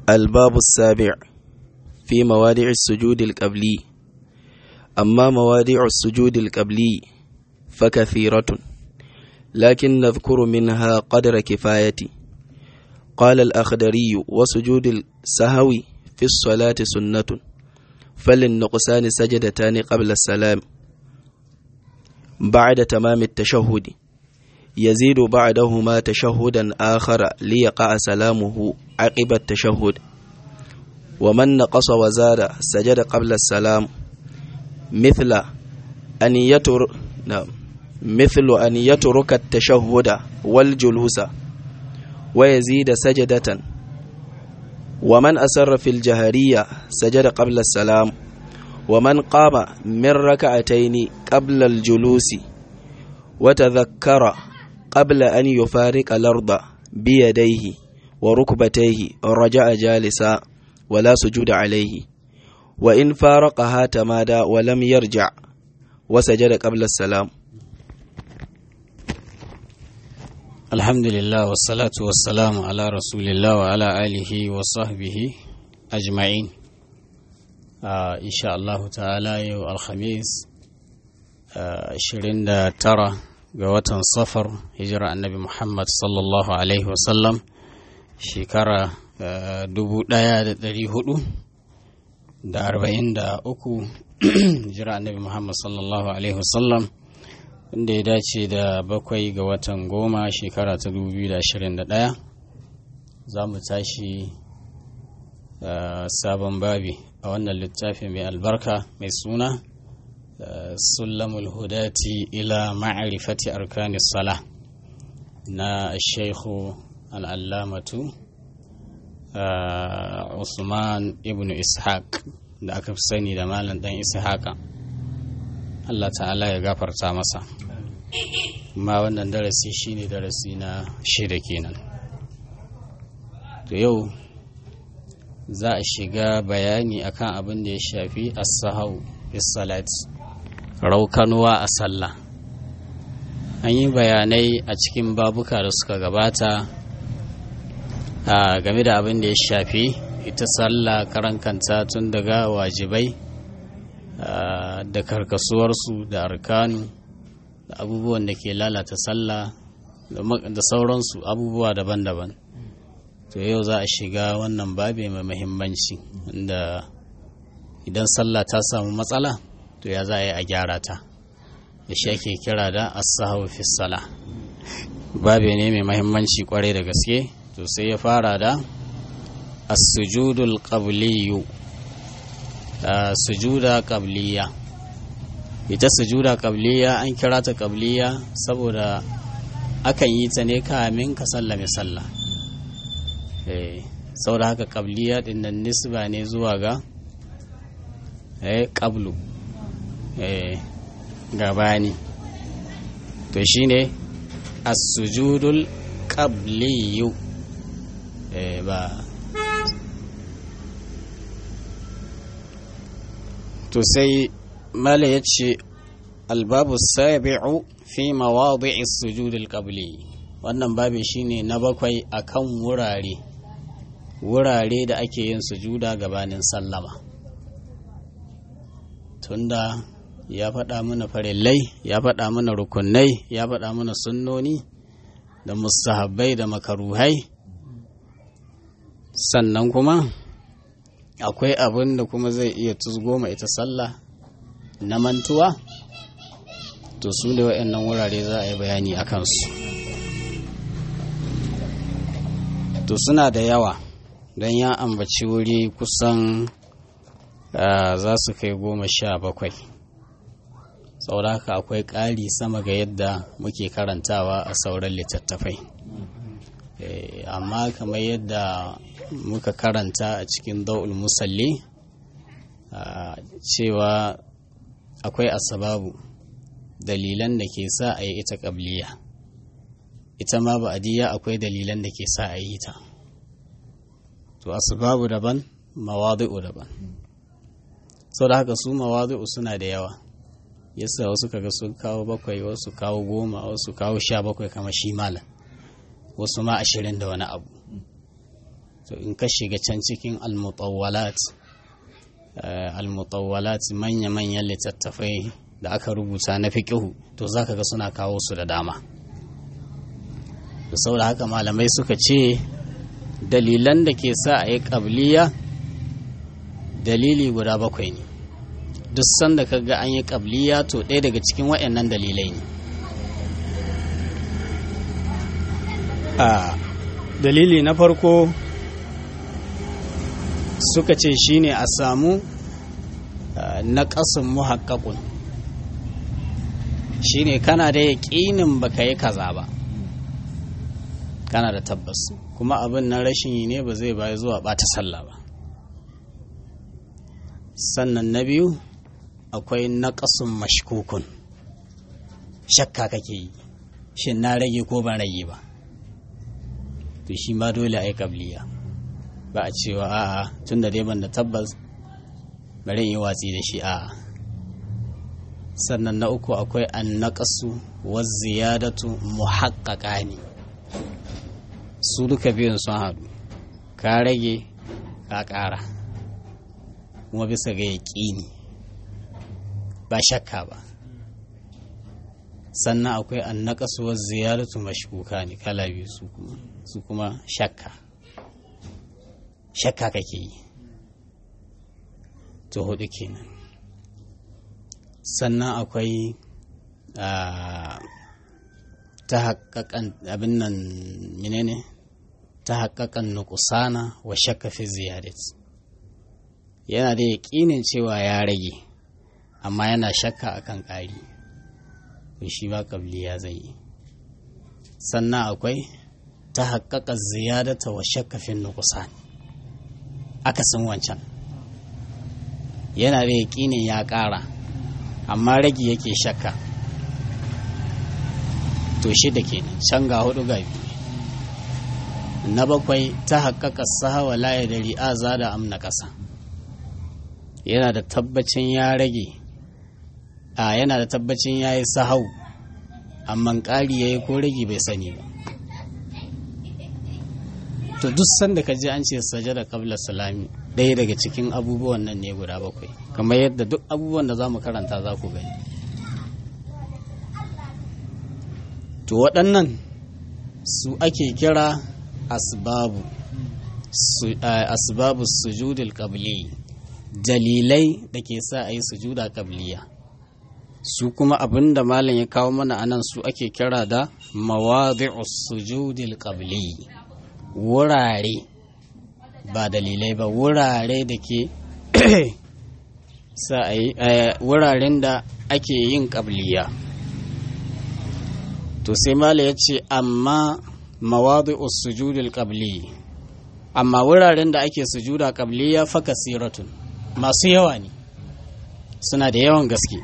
الباب السابع في موادع السجود القبلي أما موادع السجود القبلي فكثيرة لكن نذكر منها قدر كفاية قال الأخدري وسجود السهو في الصلاة سنة فللنقصان سجدتان قبل السلام بعد تمام التشهد يزيد بعدهما تشهدا آخر ليقع سلامه عقب التشهد ومن نقص وزاد سجد قبل السلام مثل أن يتر نعم مثل أن يترك التشهد والجلوس ويزيد سجدة ومن أسر في الجهرية سجد قبل السلام ومن قام من ركعتين قبل الجلوس وتذكر قبل أن يفارق الأرض بيديه وركبتيه رجع جالسا ولا سجود عليه وإن فارقها تمادى ولم يرجع وسجد قبل السلام الحمد لله والصلاة والسلام على رسول الله وعلى آله وصحبه أجمعين آه إن شاء الله تعالى يوم الخميس عشرين آه ترى قوة صفر هجرة النبي محمد صلى الله عليه وسلم شكرا آه دبو دايا دري هدو da arba'in da uku hijira annabi muhammad sallallahu alaihi wasallam wanda ya dace da bakwai ga watan goma shekara ta 2021 za mu tashi sabon babi a wannan littafi mai albarka mai suna sulamul hudati ila ma'arifati arkani sala na shaikhu al'allamatu usman ibn ishaq da aka fi sani da malam dan ishaqa Allah ta'ala ya gafarta masa ma wannan darasi shine darasi na shida kenan to yau za a shiga bayani akan abin da ya shafi as-sahau salat raukanuwa a sallah an yi bayanai a cikin babuka da suka gabata a game da abin da ya shafi ita sallah karan kanta tun daga wajibai da karkasuwarsu da arkanu da abubuwan da ke lalata sallah da sauransu abubuwa daban-daban to yau za a shiga wannan babe mai mahimmanci inda idan sallah ta samu matsala to ya za a yi a gyara ta da shi ake kira da asahu fi sala babe ne mai mahimmanci kwarai da gaske to sai ya fara da as-sujudul qabliyyu sujuda qabliya ita sujuda qabliya an kira ta qabliya saboda akan yi ta ne kamin ka sallame sallah eh saboda haka qabliya din nan nisba ne zuwa ga eh qablu eh gabani to shine as-sujudul qabliyu eh ba to sai mala ya ce albabu sabi'u fi mawadi'i sujudul qabli wannan babin shine na bakwai akan wurare wurare da ake yin sujuda gabanin sallama tunda ya faɗa mana farillai ya faɗa mana rukunai ya faɗa mana sunnoni da mustahabbai da makaruhai sannan kuma akwai abin da kuma zai iya tuzgoma ita sallah na mantuwa to su da waɗannan wurare za a yi bayani a kansu to suna da yawa don ya ambaci wuri kusan za su kai goma sha bakwai sauraka akwai ƙari sama ga yadda muke karantawa a sauran littattafai amma kamar yadda muka karanta a cikin da'ul musalli cewa akwai asababu dalilan da ke sa a yi ita ƙabliya ita ma ba'adiyya akwai dalilan da ke sa a yi ta to asbabu daban mawadi'u daban sau da haka su mawadi'u suna da yawa yasa wasu kaga sun kawo bakwai wasu kawo goma wasu kawo sha bakwai kama shi malam wasu ma ashirin da wani abu to in ka shiga can cikin almutawwalat almutawwalat manya-manyan littattafai da aka rubuta na fiƙihu to za ka ga suna kawo su da dama da saboda haka malamai suka ce dalilan da ke sa a yi ƙabliya dalili guda bakwai ne duk sanda ka ga an yi ƙabliya to ɗaya daga cikin waɗannan dalilai ne a dalili na farko suka ce shine a samu na ƙasin muhakkakun shine kana da yaƙinin baka yi kaza ba kana da tabbas kuma abin na rashin yi ne ba zai baya zuwa ɓata sallah ba sannan na biyu akwai naƙasun mashkukun shakka kake yi shin na rage ko ban rage ba to shi ma dole a yi kabliya ba a cewa a'a tun da dai ban da tabbas bari yi watsi da shi a'a sannan na uku akwai an naƙasu wa ziyadatu muhaqqaqa ne su duka biyun sun haɗu ka rage ka ƙara kuma bisa ga yaƙini ba shakka ba sannan akwai an naƙasu wa ziyadatu mashkuka ne kala biyu su kuma su kuma shakka shakka kake yi to hudu kenan sannan akwai ta haƙaƙan abin nan menene ta haƙaƙan nukusana wa shakka fi ziyadat yana da yaƙinin cewa ya rage amma yana shakka akan ƙari to shi ba ya zai yi sannan akwai ta haƙaƙa ziyadata wa shakka fi nukusan akasin wancan yana da yaƙinin ya ƙara amma rage yake shakka to shi da ke can ga hudu ga biyu na bakwai ta haƙaƙa sahawa laye da ri'aza da amna ƙasa yana da tabbacin ya rage a yana da tabbacin ya yi sahau amma ƙari ya yi ko rage bai sani ba to duk sanda ka je an ce sajada kabla salami ɗaya daga cikin abubuwan nan ne guda bakwai kamar yadda duk abubuwan da za mu karanta za ku gani to waɗannan su ake kira asbabu asbabu sujudil qabli dalilai da ke sa a yi sujuda qabliya su kuma abin da malam ya kawo mana anan su ake kira da mawadi'us sujudil qabli wurare ba dalilai ba wurare da ke sa a yi wuraren da ake yin qabliya to sai mala ya ce amma mawadu sujudul qabli amma wuraren da ake sujuda qabliya fa kasiratun masu yawa ne suna da yawan gaske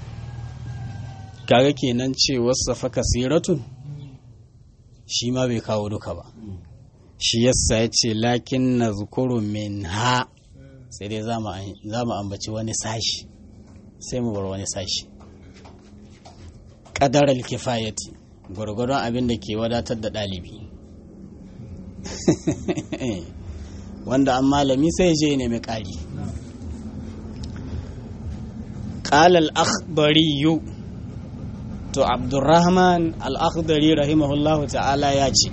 kaga kenan ce wasa fa kasiratun shi ma bai kawo duka ba shi yasa ya ce lakin na zukuru min ha sai dai za mu ambaci wani sashi sai mu bar wani sashi ƙadar alkifayati gwargwadon abin da ke wadatar da ɗalibi wanda an malami sai je ne mai ƙari ƙalal akhbariyu to abdurrahman al-akhdari rahimahullahu ta'ala ya ce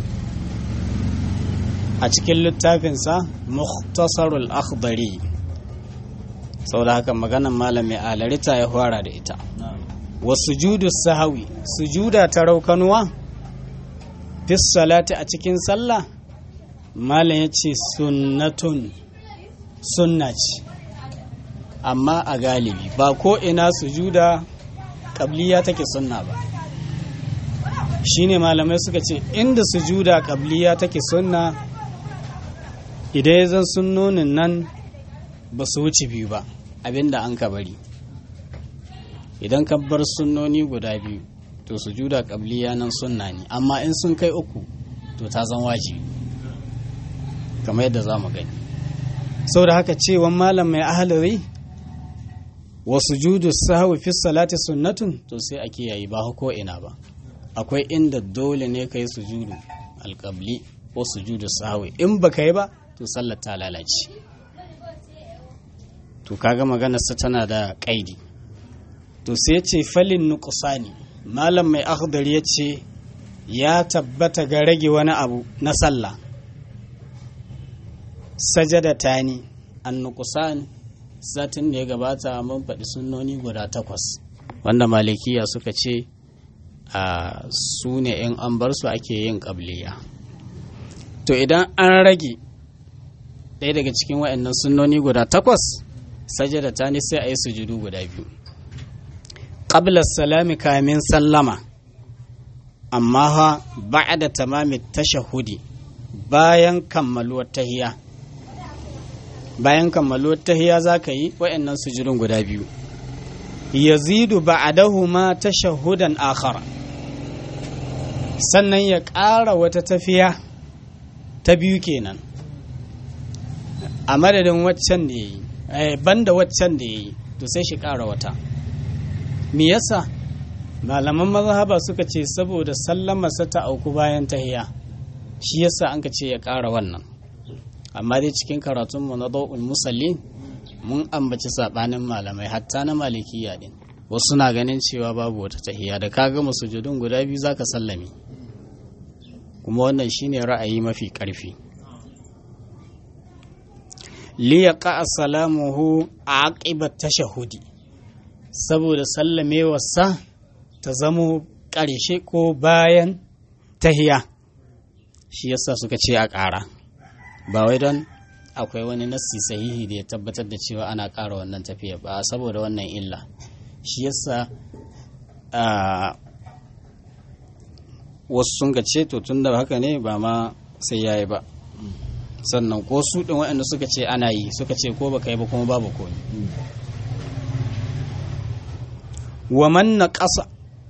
a cikin littafinsa muhtasarul akhdari sau da haka maganan malami alarita ya fara da ita wa sujudu sahawi sujuda ta raukanuwa fis salati a cikin sallah malam ya ce sunnatun sunna ce amma a galibi ba ko ina sujuda kabliya take sunna ba shine malamai suka ce inda sujuda kabliya take sunna idan ya zan sunnonin nan ba su wuce biyu ba abinda an ka bari idan ka bar sunnoni guda biyu to sujuda kabliya nan sunna ne amma in sun kai uku to ta zan wajibi kamar yadda za mu gani sau da haka cewan malam mai ahalari wa sujudu sahwi fi salati sunnatun to sai a kiyaye ba ko ina ba akwai inda dole ne kai sujudu alƙabli ko sujudu sahwi in baka yi ba to sallar ta lalace to kaga maganar sa tana da kaidi to sai ce falin nuqsani malam mai akhdar ya ce ya tabbata ga rage wani abu na sallah sajada tani an nuqsani satin da ya gabata mun faɗi sunnoni guda takwas wanda malikiya suka ce a su ne in an bar su ake yin ƙabliya to idan an rage ɗaya daga cikin waɗannan sunnoni guda takwas sajada ta ne sai a yi sujudu guda biyu ƙablar salami kamin sallama amma ha ba'da tamami tashahudi bayan kammaluwar tahiya bayan kammaluwar tahiya za ka yi waɗannan sujudun guda biyu yazidu ba'dahuma tashahudan akhara sannan ya ƙara wata tafiya ta biyu kenan a madadin waccan da yayi eh banda waccan da yayi to sai shi ƙara wata me yasa malaman mazhaba suka ce saboda sallamarsa ta auku bayan tahiya shi yasa an ka ce ya ƙara wannan amma dai cikin karatunmu na dau'ul musallin mun ambaci sabanin malamai hatta na malikiya din wasu na ganin cewa babu wata tahiya da ka gama sujudun guda biyu zaka sallame kuma wannan shine ra'ayi mafi karfi li yaqa salamuhu aqiba tashahudi saboda sallamewarsa ta zamo ƙarshe ko bayan tahiya shi yasa suka ce a ƙara ba wai don akwai wani nassi sahihi da ya tabbatar da cewa ana ƙara wannan tafiya ba saboda wannan illa shi yasa wasu sun ga ce to tun da haka ne ba ma sai yayi ba sannan ko su ɗin waɗanda suka ce ana yi suka ce ko baka yi ba kuma babu komi wa man na ƙasa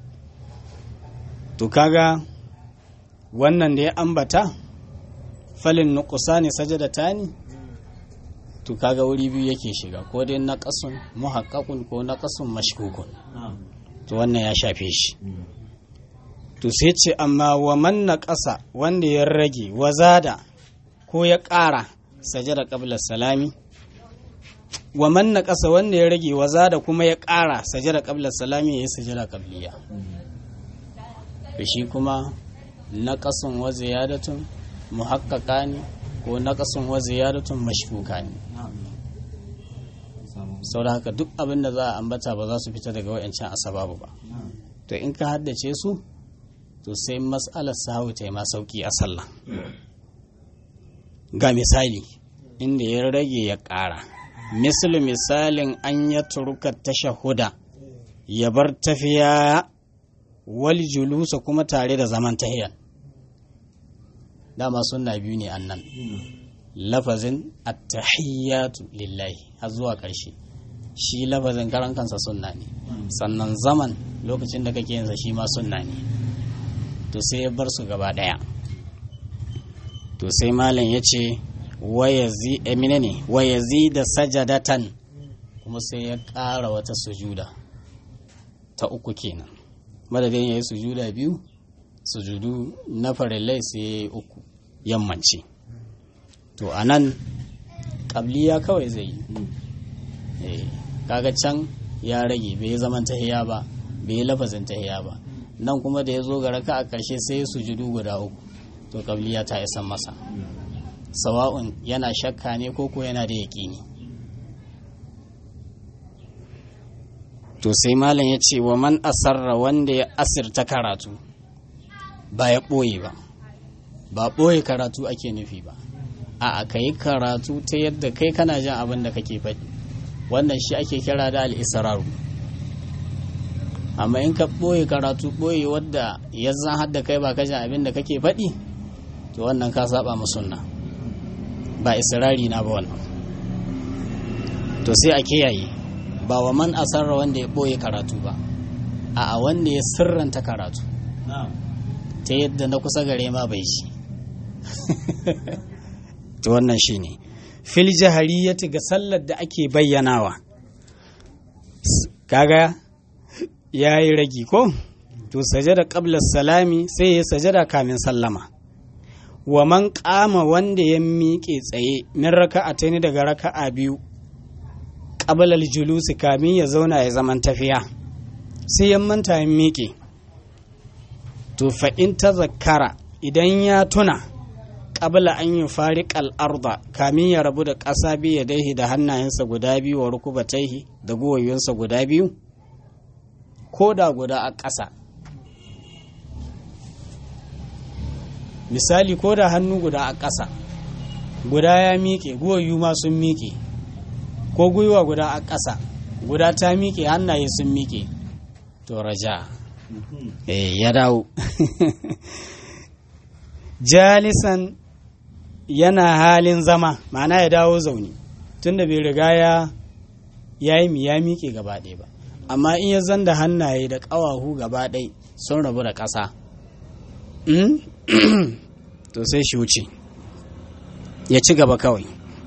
to kaga wannan da ya ambata falin nukusa ne sajada ne to kaga wuri biyu yake shiga ko dai naqasun muhaqqaqun ko naqasun mashkukun to wannan ya shafe shi to sai ce amma wa man naqasa wanda ya rage wazada ko ya ƙara sajada qabla salami wa man naqasa wanda ya rage wazada kuma ya ƙara sajada qabla salami ya yi sajada qabliya to shi kuma naqasun wa ziyadatun muhakkaka ne ko naqasun wa ziyadatun mashkuka ne sau da haka duk abin da za a ambata ba za su fita daga wa'ancan asababu ba to in ka haddace su to sai mas'alar sahu ta yi ma sauki a sallah ga misali inda ya rage ya ƙara misali misalin an ya turuka tashahuda ya bar tafiya wal julusa kuma tare da zaman tahiyan dama sunna biyu ne annan lafazin attahiyyatu lillahi har zuwa ƙarshe shi lafazin karan kansa sunna ne sannan zaman lokacin da kake yansa shi ma sunna ne to sai ya bar su gaba ɗaya to sai malam ya ce wayazi emine ne wayazi da sajadatan kuma sai ya ƙara wata sujuda ta uku kenan madadin ya yi sujuda biyu sujudu na farillai sai ya yi uku yammanci to a nan ƙabliya kawai zai yi kaga can ya rage bai zaman tahiya ba bai lafazin tahiya ba nan kuma da ya zo ga raka a ƙarshe sai sujudu guda uku to ƙabliya ta isan masa sawa'un yana shakka ne ko ko yana da yaƙini to sai malam ya ce wa man asarra wanda ya asirta karatu ba ya ɓoye ba ba ɓoye karatu ake nufi ba a ka yi karatu ta yadda kai kana jin abin da kake faɗi wannan shi ake kira da al'isararu amma in ka ɓoye karatu ɓoye wadda ya zan hadda kai ba jin abin da kake faɗi to wannan ka saba ma sunna ba israri na ba wannan to sai a kiyaye ba wa man asarra wanda ya ɓoye karatu ba a wanda ya sirranta karatu ta yadda na kusa gare ma bai shi to wannan shi ne fil jahariyati ga sallar da ake bayyanawa kaga ya yi ragi ko to sajada qabla salami sai ya sajada kamin sallama wa man kama wanda ya miƙe tsaye min raka'a ta ni daga raka'a biyu ƙabalar julusi kamin ya zauna ya zaman tafiya sai ya manta ya miƙe to fa in ta zakara idan ya tuna ƙabla an yi fari arda kamin ya rabu da ƙasa biyu ya daihi da hannayensa guda biyu wa rukubataihi da guwayensa guda biyu ko da guda a ƙasa misali ko da hannu guda a ƙasa guda ya miƙe guwayu ma sun miƙe ko gwiwa guda a ƙasa guda ta miƙe hannaye sun miƙe to raja eh ya dawo jalisan yana halin zama ma'ana ya dawo zaune tunda bai riga ya yi ya miƙe gaba ɗaya ba amma in ya zanda hannaye da ƙawahu gaba ɗaya sun rabu da ƙasa to sai shi wuce ya ci gaba kawai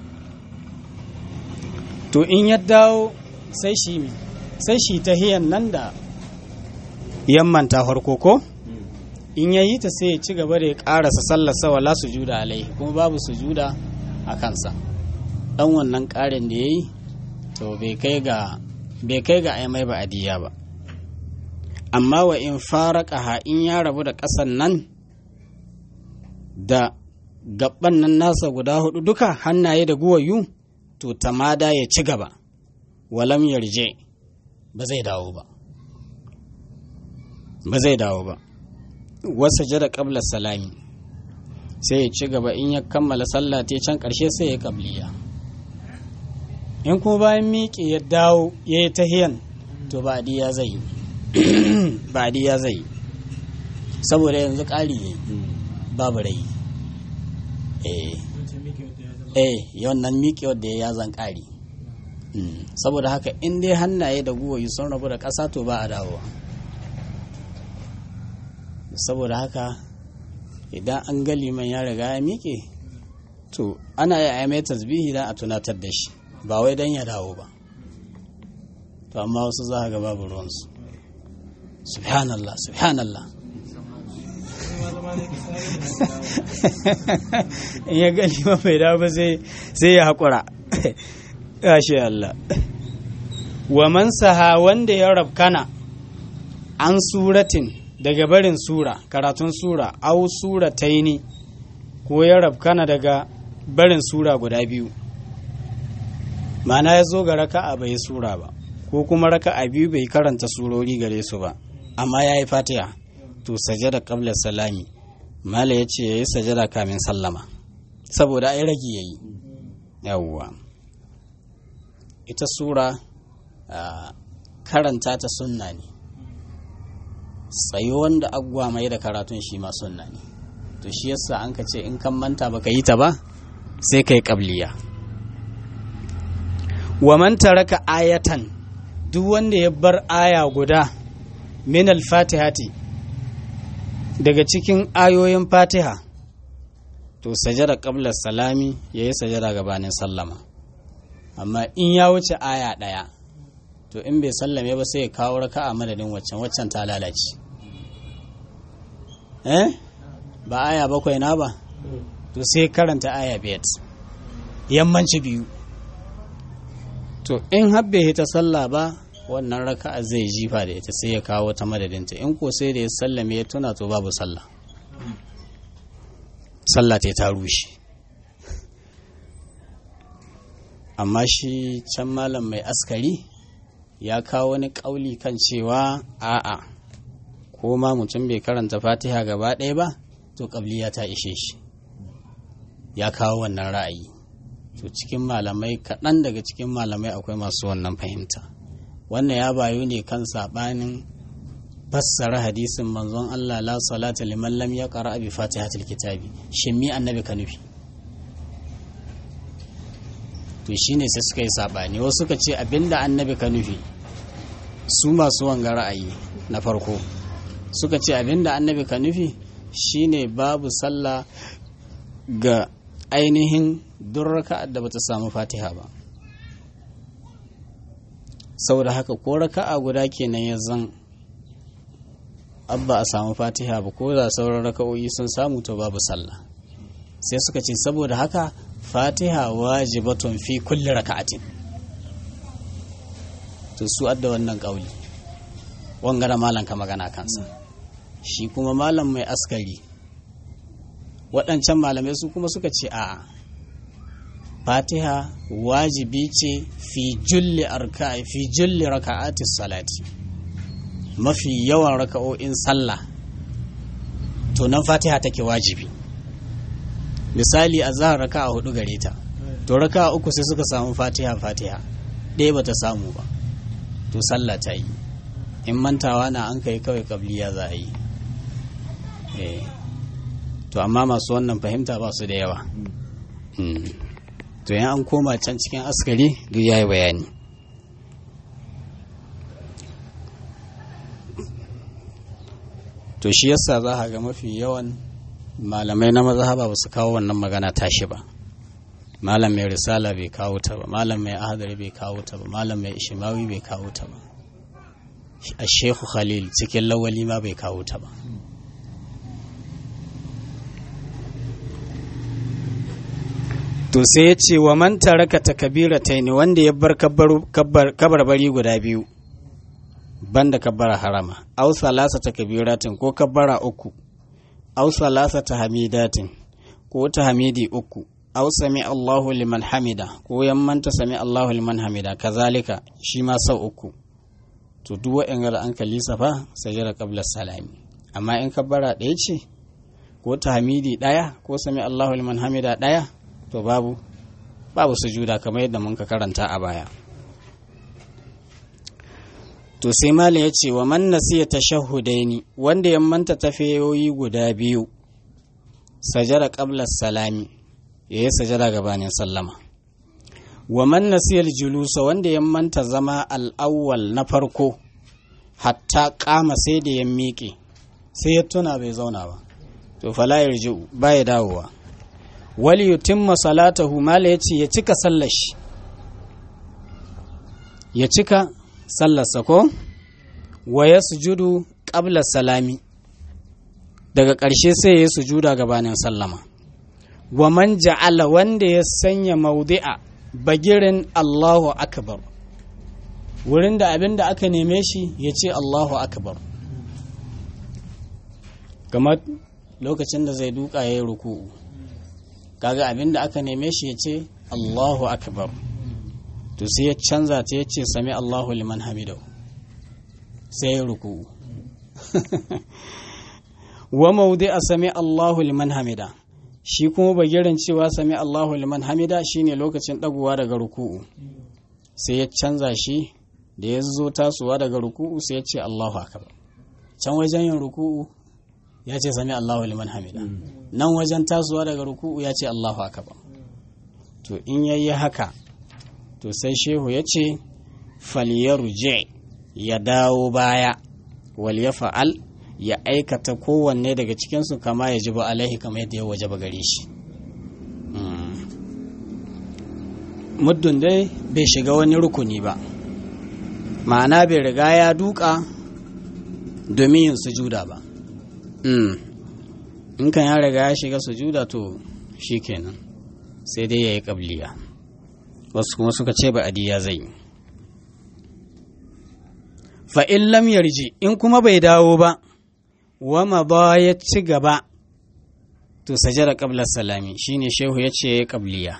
to in ya dawo sai shi mi sai shi ta hiyan nan da yammanta farko ko in ya yi ta sai ya ci gaba da ya karasa sallarsa wala sujuda alaihi kuma babu sujuda a kansa dan wannan karin da ya yi to bai kai ga bai kai ga ai mai ba'adiyya ba amma wa in faraka in ya rabu da ƙasan nan da gaban nan nasa guda hudu duka hannaye da guwayu to tamada ya ci gaba walam yarje ba zai dawo ba ba zai dawo ba wasa jada qabla salami sai ya ci gaba in ya kammala sallah ta can karshe sai ya kabliya in kuma bayan miƙe ya dawo ya yi tahiyan to ba ya zai ba ya zai saboda yanzu ƙari ne babu rai eh eh wannan miƙewar da ya zan ƙari saboda haka in dai hannaye da guwayi sun rabu da ƙasa to ba a dawowa saboda haka idan an ga liman ya riga ya miƙe to ana yi mai tasbihi don a tunatar da shi ba wai don ya dawo ba to amma wasu za ga babu ruwansu subhanallah subhanallah in ya gani ma bai dawo ba sai ya haƙura shi Allah wa man saha wanda ya rabkana an suratin daga barin sura karatun sura au sura taini ko ya rabkana daga barin sura guda biyu mana ya zo ga raka'a bai sura ba ko kuma raka'a biyu bai karanta surori gare su ba amma ya yi fatiha to sajada qabla salami mala ya ce ya yi sajada kamin sallama saboda ai ragi ya yi yawwa ita sura karanta ta sunna ne tsayo wanda agwa mai da karatun shi ma sunna ne to shi yasa an ka ce in kan manta baka yi ta ba sai ka yi kabliya wa man taraka ayatan duk wanda ya bar aya guda min al-fatihati daga cikin ayoyin fatiha to sajada qabla salami yayi sajada gabanin sallama amma in ya wuce aya ɗaya to in bai sallame ba sai ya kawo raka a madadin waccan waccan ta lalace eh ba aya bakwai na ba to sai karanta aya biyar yammanci biyu to in habbe ta sallah ba wannan raka'a zai jifa da ita sai ya kawo ta madadinta in ko sai da ya sallame ya tuna to babu sallah sallah ta ta rushe amma shi can malam mai askari ya kawo wani ƙauli kan cewa a'a ko ma mutum bai karanta fatiha gaba ɗaya ba to ƙabliya ta ishe shi ya kawo wannan ra'ayi to cikin malamai kaɗan daga cikin malamai akwai masu wannan fahimta wannan ya bayu ne kan saɓanin fassara hadisin manzon Allah la salata liman lam yaqra bi fatihatil kitabi shin mi annabi ka nufi to shine sai suka yi sabani wasu suka ce abinda annabi ka nufi su masu wanga ra'ayi na farko suka ce abinda annabi ka nufi shine babu sallah ga ainihin durraka da bata samu fatiha ba saboda haka ko raka'a guda kenan ya zan abba a samu fatiha ba ko da sauran raka'o'i sun samu to babu sallah sai suka ce saboda haka fatiha wajibatun fi kulli raka'atin to su adda wannan kauli wangara malam ka magana kansa shi kuma malam mai askari waɗancan malamai su kuma suka ce a'a fatiha wajibi ce fi julli arka'i fi julli raka'ati salati mafi yawan raka'o'in sallah to nan fatiha take wajibi misali a zahar raka'a hudu gare ta to raka'a uku sai suka samu fatiha fatiha ɗaya bata samu ba to sallah ta yi in mantawa na an kai kawai kabliya za a yi to amma masu wannan fahimta ba su da yawa to yan an koma can cikin askari duk ya yi bayani to shi yasa za ga mafi yawan malamai na mazhaba ba su kawo wannan magana tashi ba malam mai risala bai kawo ta ba malam mai ahadari bai kawo ta ba malam mai ishimawi bai kawo ta ba a shehu khalil cikin lawali ma bai kawo ta ba to sai ya ce wa man taraka takabira ne wanda ya bar kabarbari guda biyu banda kabbara harama aw salasa takbiratin ko kabbara uku aw salasa tahmidatin ko tahmidi uku aw sami Allahu liman hamida ko yammanta sami Allahu liman hamida kazalika shi ma sau uku to duk wa'in an kalisa fa sajada qabla salami amma in kabbara ɗaya ce ko tahmidi ɗaya ko sami Allahu liman hamida ɗaya to babu babu sujuda kamar yadda mun ka karanta a baya to sai mala ya ce wa man nasiya tashahhudaini wanda ya manta tafiyoyi guda biyu sajada qabla salami yayi sajada gabanin sallama wa man nasiya julusa wanda ya manta zama al-awwal na farko hatta kama sai da ya miƙe sai ya tuna bai zauna ba to fala yarji'u baya dawowa wali yutimma salatahu mala yace ya cika sallar shi ya cika sallarsa ko wa ya sujudu qabla salami daga ƙarshe sai ya sujuda gabanin sallama wa man ja'ala wanda ya sanya maudi'a bagirin Allahu akbar wurin da abin da aka neme shi ya ce Allahu akbar kamar lokacin da zai duka ya yi ruku'u kaga abin da aka neme shi ya ce Allahu akbar to sai ya canza ta ya ce sami Allahu liman hamidahu sai ya ruku'u wa maudi a sami Allahu liman hamida shi kuma bagiran cewa sami Allahu liman hamida shine lokacin dagowa daga ruku'u sai ya canza shi da ya zo tasowa daga ruku'u sai ya ce Allahu akbar can wajen yin ruku'u ya ce sami Allahu liman hamida nan wajen tasowa daga ruku'u ya ce Allahu akbar to in yayi haka to sai shehu ya ce falyarje ya dawo baya wal ya fa'al ya aikata kowanne daga cikinsu kama ya ji ba alaihi kama yadda ya waje gare shi muddin dai bai shiga wani rukuni ba ma'ana bai riga ya duka domin yin sujuda ba in kan ya riga ya shiga sujuda to shi kenan sai dai ya yi ƙabliya wasu kuma suka ce ba adiya zai yi fa'in lam yarji in kuma bai dawo ba wama ba ya ci gaba to sajada ƙablar salami shine shehu ya ce ya ƙabliya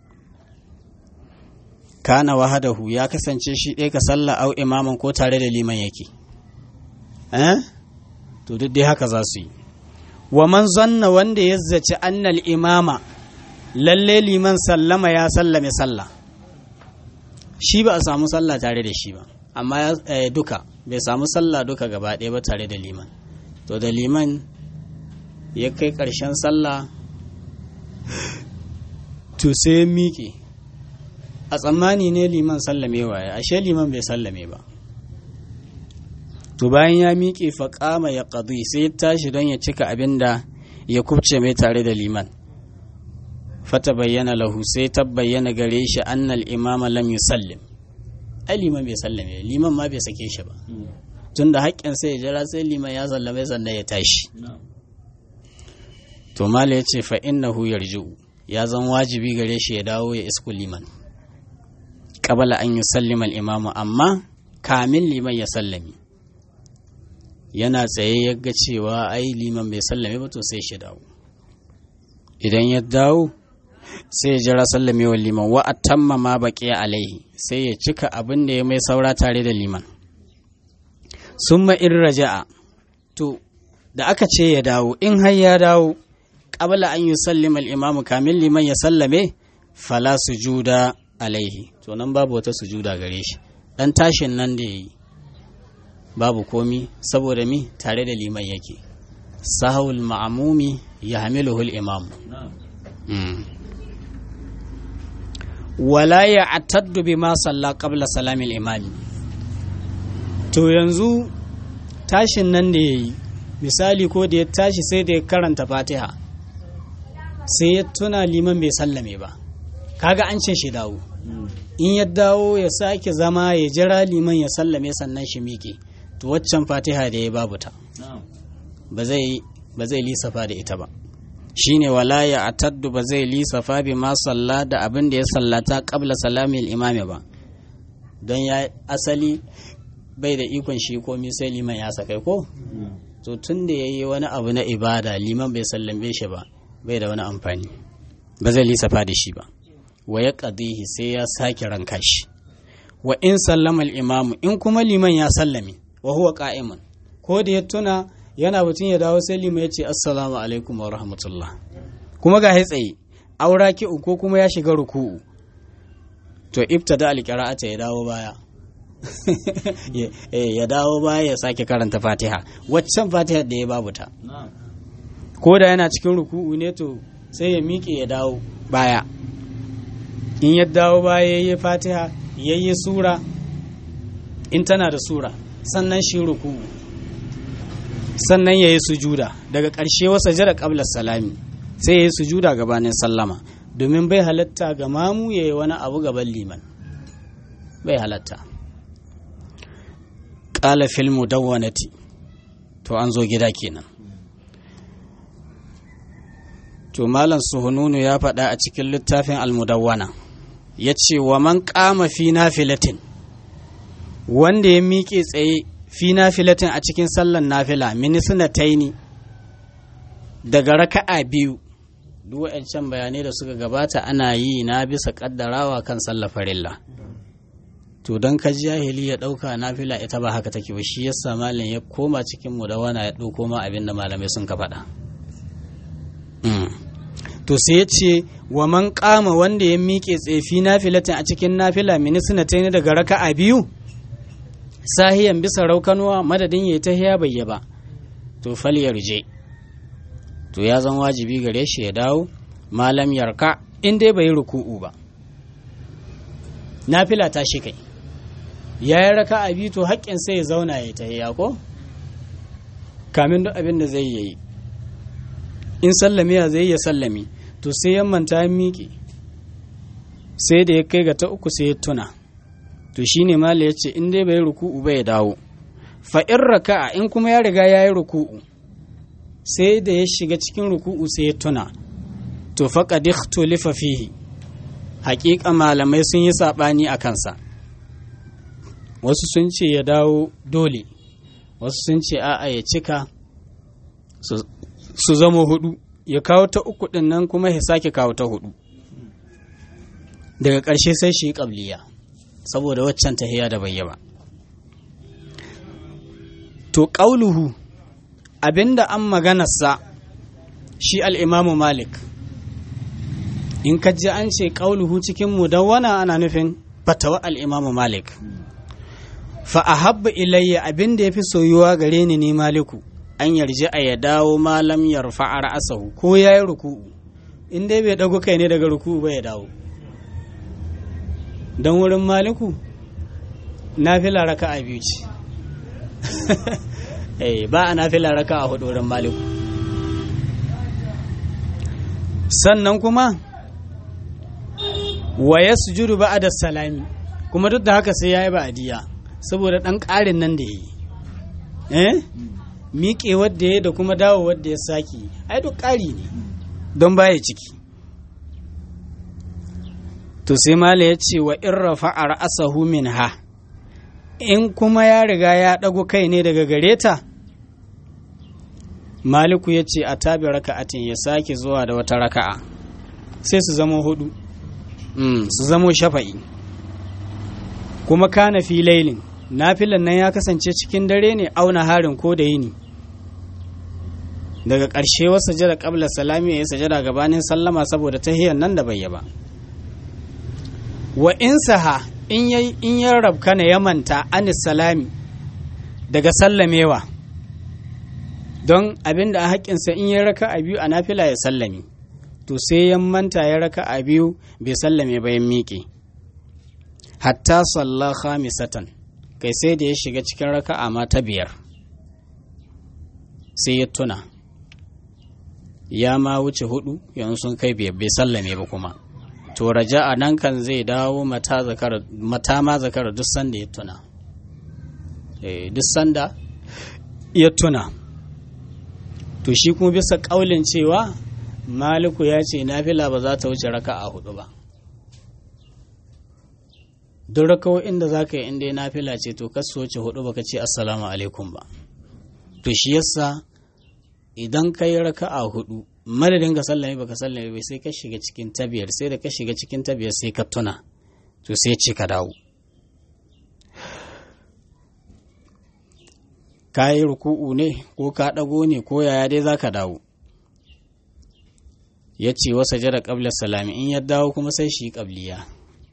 kana wahadahu ya kasance shi ɗaya ka sallah au imaman ko tare da liman yake eh to duk dai haka za su yi wa man zanna wanda ya zaci annal imama lalle liman sallama ya sallame sallah shi ba a samu sallah tare da shi ba amma duka bai samu sallah duka gaba ɗaya ba tare da liman to da liman ya kai ƙarshen sallah to sai ya miƙe a tsammani ne liman sallame waye ashe liman bai sallame ba to bayan ya miƙe faƙama ya ƙadu sai ya tashi don ya cika abin da ya kubce mai tare da liman fata bayyana lahu sai ta bayyana gare shi annal imama lam yusallim ai liman bai sallame liman ma bai sake shi ba tun da haƙƙin sai ya jira sai liman ya sallame sannan ya tashi to mala ya ce fa innahu yarji'u ya zan wajibi gare shi ya dawo ya isku liman qabala an yusallima al-imamu amma kamin liman ya sallami yana tsaye ya ga cewa ai liman bai sallame ba to sai shi dawo idan ya dawo sai ya jira sallamewar liman wa atamma ma baqiya alaihi sai ya cika abin da ya mai saura tare da liman summa in raja'a to da aka ce ya dawo in har ya dawo qabla an yusallima al-imamu kamin liman ya sallame fala sujuda alaihi to nan babu wata sujuda gare shi dan tashin nan da yayi babu komi saboda mi tare da liman yake sahawul ma'amumi ya hamiluhu al-imam wala ya ataddu bima salla qabla salamil imami to yanzu tashin nan da yayi misali ko da ya tashi sai da ya karanta fatiha sai ya tuna liman bai sallame ba kaga an ce shi dawo in ya dawo ya sake zama ya jira liman ya sallame sannan shi miƙe to waccan fatiha da ya babu ta ba zai ba zai lisafa da ita ba shine wala ya ataddu ba zai lisafa bi ma salla da abin da ya sallata qabla salamil imami ba don ya asali bai da ikon shi komi sai liman ya sakai ko to tun da yayi wani abu na ibada liman bai sallame shi ba bai da wani amfani ba zai lisafa da shi ba wa ya qadihi sai ya sake ranka shi wa in sallama al-imamu in kuma liman ya sallame wa huwa qa'imun ko da ya tuna yana batun ya dawo sai liman ya ce assalamu alaikum wa rahmatullah kuma ga tsaye aura ki ko kuma ya shiga ruku'u to ibtada al-qira'ata ya dawo baya ya dawo baya ya sake karanta fatiha waccan fatiha da ya babu ta ko da yana cikin ruku'u ne to sai ya miƙe ya dawo baya in ya dawo baya ya yi fatiha ya yi sura in tana da sura sannan shi ruku'u sannan ya yi sujuda daga ƙarshe wasa jira ƙablar salami sai ya yi sujuda gabanin sallama domin bai halatta ga mamu ya yi wani abu gaban liman bai halatta ƙala filmu dawwanati to an zo gida kenan to malam suhununu ya faɗa a cikin littafin almudawwana ya ce wa man ƙama fi nafilatin wanda ya miƙe tsaye fi nafilatin a cikin sallan nafila minisina taini daga raka'a biyu duk waɗancan bayanai da suka gabata ana yi na bisa ƙaddarawa kan sallar farilla to don ka jahili ya ɗauka nafila ita ba haka take ba shi yasa malam ya koma cikin mu da wana ya ɗauko ma abin da malamai sun ka faɗa to sai ya ce wa man kama wanda ya miƙe tsefi nafilatin a cikin nafila minisina ta daga raka'a biyu sahiyan bisa raukanuwa madadin ya ta hiya bayya ba to fal yarje to ya zan wajibi gare shi ya dawo malam yarka in dai bai ruku'u ba nafila ta shi kai ya yi raka'a biyu to haƙƙin sai ya zauna ya ta hiya ko kamin duk abin da zai yi in sallame ya zai ya sallame to sai ya manta ya miƙe sai da ya kai ga ta uku sai ya tuna to shine mala ya ce in dai bai ruku'u ba ya dawo fa in raka'a in kuma ya riga ya yi ruku'u sai da ya shiga cikin ruku'u sai ya tuna to faqad ikhtulifa fihi haƙiƙa malamai sun yi saɓani a kansa wasu sun ce ya dawo dole wasu sun ce a'a ya cika su zama hudu ya kawo ta uku din nan kuma ya sake kawo ta hudu daga ƙarshe sai shi ƙabliya saboda waccan tahiya da bai ba to ƙauluhu abinda an maganarsa shi al'imamu malik in ka ji an ce ƙauluhu cikin mudawwana ana nufin fatawa al'imamu malik fa a habba ilayya abinda ya fi soyuwa gare ni ne maliku an yarji a ya dawo malam ya rufa a ra'asahu ko ya yi ruku'u in dai bai ɗago kai ne daga ruku'u ba ya dawo don wurin maliku na fila raka a biyu ce ba a na fila raka a hudu wurin maliku sannan kuma wa ya sujudu ba a da salami kuma duk da haka sai ya yi ba'adiyya saboda ɗan ƙarin nan da ya yi eh miƙe wadda ya da kuma dawo wadda ya saki ai duk ƙari ne don baya ciki to sai mala ya ce wa in rafa'a ra'asahu minha in kuma ya riga ya ɗago kai ne daga gare ta maliku ya ce a tabi raka'atin ya sake zuwa da wata raka'a sai su zama hudu su zamo shafa'i kuma kana fi lailin nafilan nan ya kasance cikin dare ne auna harin ko da yini daga ƙarshe wasu sajada ƙabla salami ya yi sajada gabanin sallama saboda tahiyar nan da bai ba wa in saha in ya rabka na ya manta anis salami daga sallamewa don abin da a haƙƙinsa in ya raka a biyu a nafila ya sallame to sai ya manta ya raka a biyu bai sallame bayan miƙe hatta salla khamisatan kai sai da ya shiga cikin raka'a ma ta biyar sai ya tuna ya ma wuce hudu yanzu sun kai biyar bai sallame ba kuma to raja a nan kan zai dawo mata ma zakara duk sanda ya tuna duk sanda ya tuna to shi kuma bisa kaulin cewa maliku ya ce nafila ba za ta wuce raka a hudu ba duk rakawo inda za ka yi inda nafila ce to kasu wuce hudu baka ce assalamu alaikum ba to shi yasa idan ka yi raka a hudu madadin ka sallame baka sallame bai sai ka shiga cikin tabiyar sai da ka shiga cikin tabiyar sai ka tuna to sai ce ka dawo ka yi ruku'u ne ko ka ɗago ne ko yaya dai za ka dawo ya ce wasa jara ƙablar salami in ya dawo kuma sai shi ƙabliya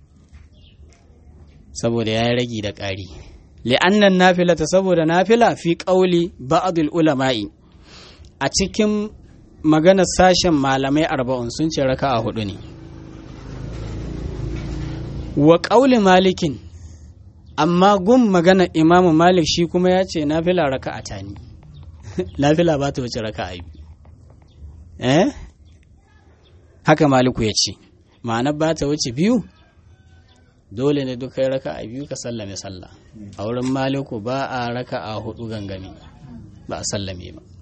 saboda ya yi ragi da ƙari li'annan nafila ta saboda nafila fi ƙauli ba'adul ulama'i a cikin maganar sashen malamai arba'un sun ce raka a hudu ne wa ƙauli malikin amma gun magana imamu malik shi kuma ya ce nafila raka a tani nafila ba ta wuce raka a biyu eh haka maliku ya ce ma'ana ba ta wuce biyu dole ne duk kai raka a biyu ka sallame sallah a wurin maliku ba a raka a hudu gangami ba a sallame ba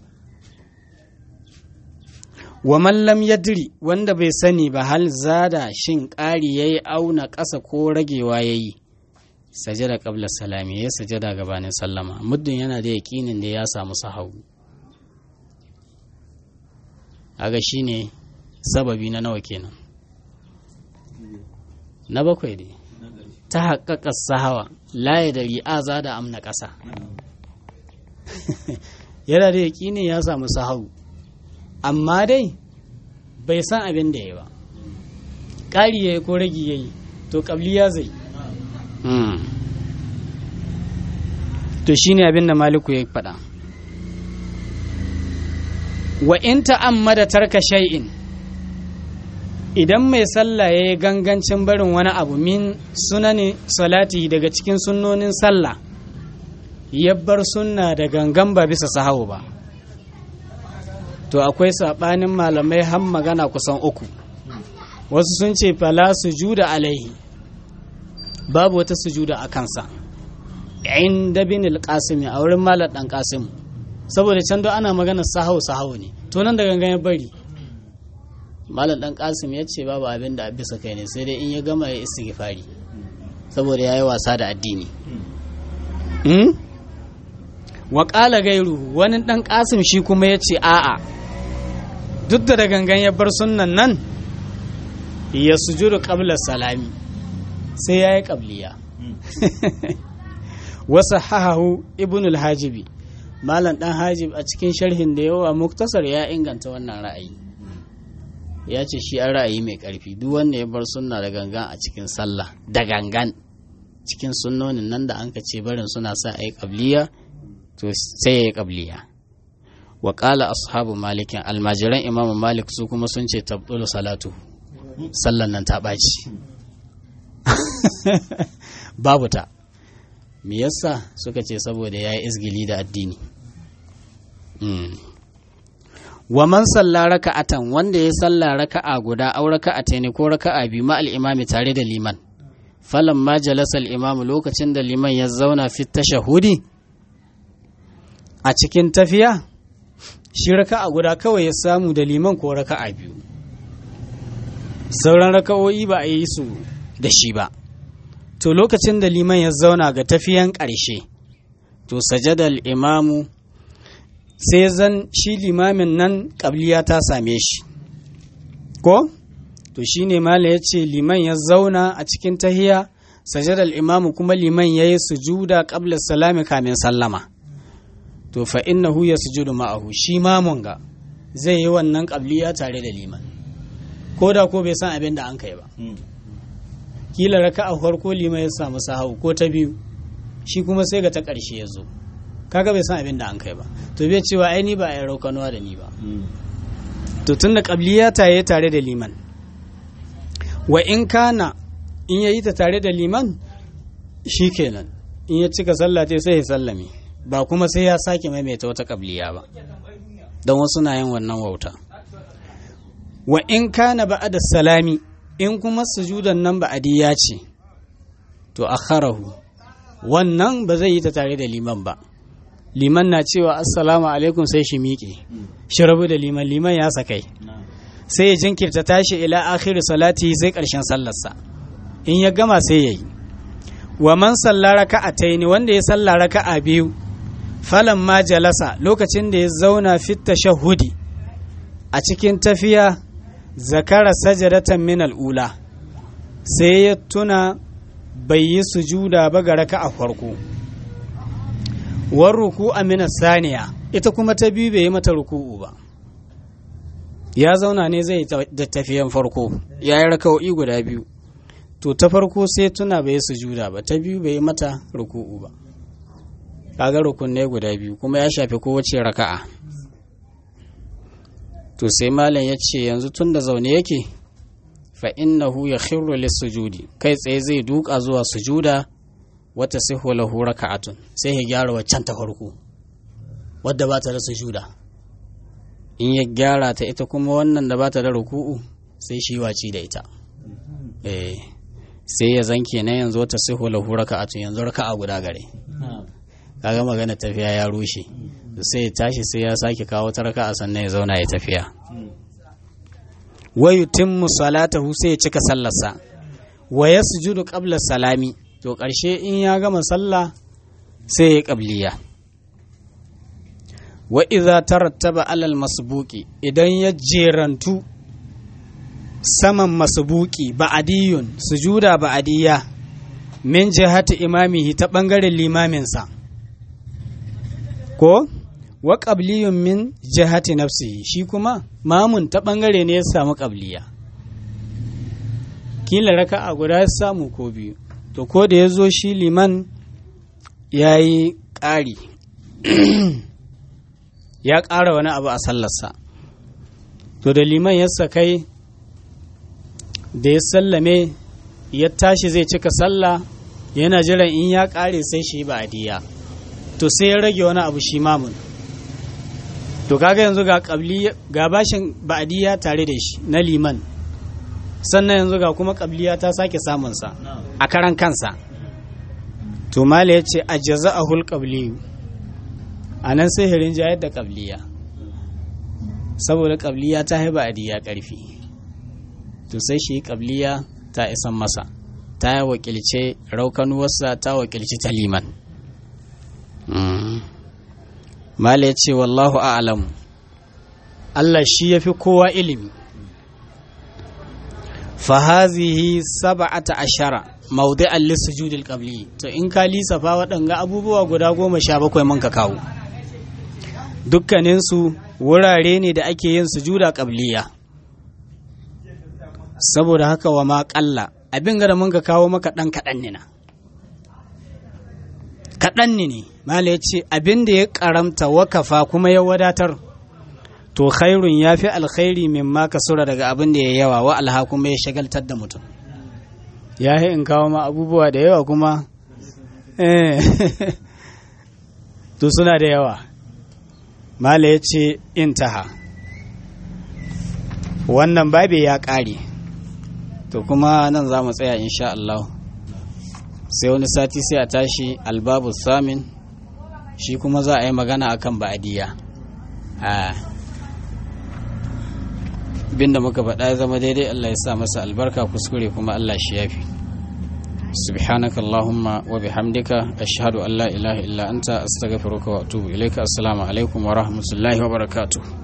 wa mallam yadri wanda bai sani ba hal zada shin ƙari yayi auna ƙasa ko ragewa yayi sajada qabla salami ya sajada gabanin sallama muddin yana da yaƙinin da ya samu sahau aga shine sababi na nawa kenan na bakwai ne ta haƙaƙa sahawa laye da ri'aza da amna ƙasa yana da yaƙinin ya samu sahau amma dai bai san abin da ya ba ƙari ya yi ko ragi ya yi to ƙabli ya zai to shi ne abin da maliku ya faɗa wa in ta'ammada tarka shay'in idan mai sallah ya yi gangancin barin wani abu min sunani salati daga cikin sunnonin sallah ya bar sunna da gangan ba bisa sahawu ba to akwai saɓanin malamai har magana kusan uku wasu sun ce fala sujuda alaihi babu wata sujuda a kansa inda bin alƙasimi a wurin malar ɗan ƙasim saboda can do ana magana sahau sahau ne to nan da gangan ya bari malar ɗan ƙasim ya ce babu abin da bisa kai ne sai dai in ya gama ya istighfari saboda ya yi wasa da addini wa ƙala gairu wani ɗan ƙasim shi kuma ya ce a'a duk da gangan ya bar sunnan nan ya sujudu qabla salami sai ya yi ƙabliya wasu hahahu ibn al-hajibi malam ɗan hajib a cikin sharhin da yawa muktasar ya inganta wannan ra'ayi ya ce shi an ra'ayi mai ƙarfi duk wanda ya bar sunna da gangan a cikin sallah da gangan cikin sunnonin nan da an ka ce barin suna sa a yi ƙabliya to sai ya yi ƙabliya wa ƙala ashabu malikin almajiran imam malik su kuma sun ce tabdulu salatu sallan nan ta ɓaci babu ta me yasa suka ce saboda ya yi izgili da addini wa man salla raka'atan wanda ya salla raka'a guda aw raka'ata ne ko raka'a biyu ma al-imami tare da liman falan ma jalasa al-imam lokacin da liman ya zauna fi tashahudi a cikin tafiya shi raka'a guda kawai ya samu da liman ko raka'a biyu sauran raka'o'i ba a yi su da shi ba to lokacin da liman ya zauna ga tafiyan ƙarshe to sajadal imamu sai zan shi limamin nan ƙabliya ta same shi ko to shi ne mala ya ce liman ya zauna a cikin tahiya sajadal imamu kuma liman ya yi sujuda ƙabla salami kamin sallama to fa innahu ya sujudu ma'ahu shi mamun ga zai yi wannan ƙabliya tare da liman ko da ko bai san abin da an kai ba kila raka a farko liman ya samu sahau ko ta biyu shi kuma sai ga ta ƙarshe ya zo kaga bai san abin da an kai ba to bai cewa ai ni ba a yi raukanuwa da ni ba to tunda ƙabliya ta yi tare da liman wa in kana in ya yi ta tare da liman shi kenan in ya cika sallah sai ya sallame ba kuma sai ya sake maimaita wata ƙabliya ba don wasu na yin wannan wauta wa in kana ba'da salami in kuma sujudan nan ba'adiyya ce to akharahu wannan ba zai yi ta tare da liman ba liman na cewa assalamu alaikum sai shi miƙe shi rabu da liman liman ya sakai sai ya jinkirta tashi ila akhir salati sai ƙarshen sallarsa in ya gama sai ya yi wa man salla raka'ataini wanda ya salla raka'a biyu falan ma jalasa lokacin da ya zauna fit tashahhudi a cikin tafiya zakara sajadatan min al'ula sai ya tuna bai yi sujuda ba ga raka a farko war ruku amina saniya ita kuma ta biyu bai yi mata ruku'u ba ya zauna ne zai da tafiyan farko ya yi raka'o'i guda biyu to ta farko sai tuna bai yi sujuda ba ta biyu bai yi mata ruku'u ba kaga rukunne guda biyu kuma ya shafi kowace raka'a to sai malam ya ce yanzu tun da zaune yake fa innahu ya khirru sujudi kai tsaye zai duka zuwa sujuda wata sihu lahu raka'atun sai ya gyara waccan ta farko wadda ba ta da sujuda in ya gyara ta ita kuma wannan da ba ta da ruku'u sai shi waci da ita eh sai ya zanke na yanzu wata sihu lahu raka'atun yanzu raka'a guda gare kaga magana tafiya ya rushe sai ya tashi sai ya sake kawo ta raka'a sannan ya zauna ya tafiya wa yutimmu salatahu sai ya cika sallarsa wa yasjudu qabla salami to ƙarshe in ya gama sallah sai ya qabliya wa idza tarattaba alal masbuqi idan ya jerantu saman masbuqi ba'diyun sujuda ba'diyya min jihati imamihi ta bangaren limaminsa ko wa qabliyun min jihati nafsihi shi kuma mamun ta bangare ne ya samu qabliya kila raka'a guda ya samu ko biyu to ko da ya zo shi liman ya yi ƙari ya ƙara wani abu a sallarsa to da liman ya sakai da ya sallame ya tashi zai cika sallah yana jiran in ya ƙare sai shi ba adiya to sai ya rage wani abu shi mamun to kaga yanzu ga ga bashin ba'adiyya tare da shi na liman sannan yanzu ga kuma kabliya ta sake samunsa a karan kansa to mala ya ce a jaza'ahul qabliyu a nan sai hirin jayar da kabliya saboda kabliya ta haiba adiya karfi to sai shi kabliya ta isan masa ta wakilce raukanuwarsa ta wakilci ta liman mala ya ce wallahu a'lamu Allah shi ya fi kowa ilimi fahazihi saba'ata ashara maudi'an lissujudil qabli to in ka lisafa waɗanga abubuwa guda goma sha bakwai man ka kawo dukkaninsu wurare ne da ake yin sujuda qabliya saboda haka wa ma ƙalla abin da mun ka kawo maka ɗan kaɗan ne na kaɗan ne ne mala ya ce abin da ya ƙaramta wakafa kuma ya wadatar to khairun ya fi alkhairi min ma sura daga abin da ya yawa wa alha kuma ya shagaltar da mutum ya yi in kawo ma abubuwa da yawa kuma to suna da yawa mala ya ce intaha wannan babe ya ƙare to kuma nan za mu tsaya insha Allah sai wani sati sai a tashi albabu samin shi kuma za a yi magana akan ba'adiyya binda muka faɗa ya zama daidai Allah ya sa masa albarka kuskure kuma Allah shi yafi سبحانك اللهم وبحمدك أشهد أن لا إله إلا أنت أستغفرك وأتوب إليك السلام عليكم ورحمة الله وبركاته